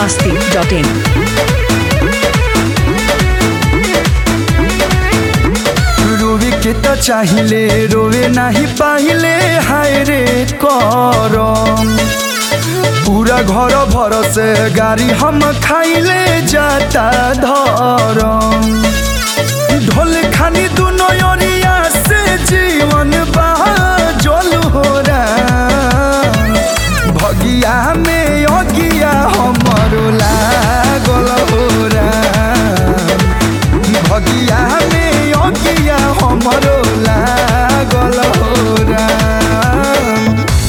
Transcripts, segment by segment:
masti.in. रोवे के त चाहिले रोवे नाही पाहिले हाय रे करम पूरा घर भर से गाड़ी हम खाइले जाता धरम ढोल खानी दुनो ओरिया से जीवन बा जल हो भगिया में अगिया हमरो लागल हो भगिया में अगिया हमरो लागल हो राम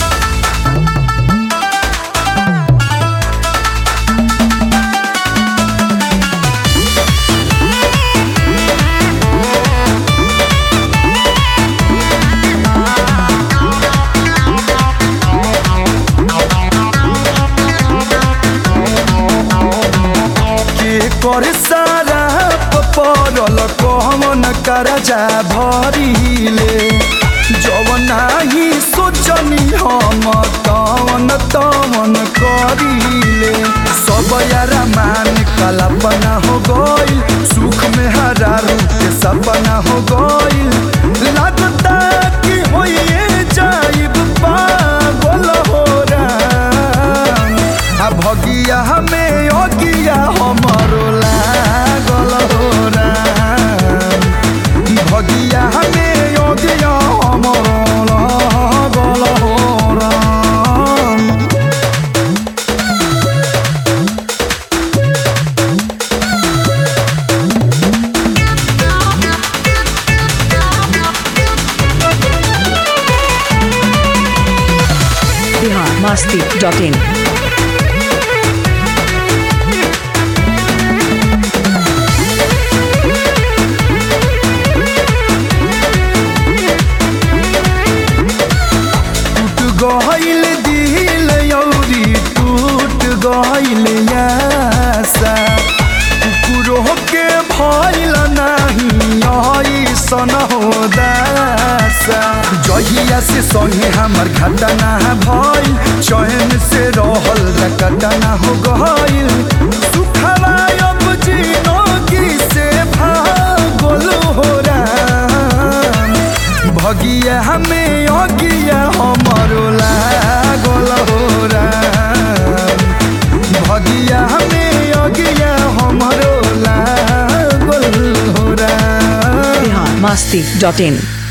के कर सारा पपरल कहमन करजा भरिले जवन नाही सोचनी हम तवन तवन करिले सब यारा मान कल्पना हो गइल सुख में हरा रूप के सपना हो गइल लागता कि होइए जाइब पागल हो राम आ भगिया हमें अगिया हमरो लागल हो राम भगिया हमें अगिया हमरो लागल हो राम Bihar masti.in. टूट गइल दिल यौरी टूट गइल यासा कुकुरो के भइल नाही ऐसन हो दासा जहिया से संगे हमर घटना भइल चैन से रहल घटना हो गइल सुखवा अब जिनगी से भागल हो राम भगिया हमें अगिया हमरो लागल हो राम भगिया हमें अगिया हमरो लागल हो राम Bihar masti.in.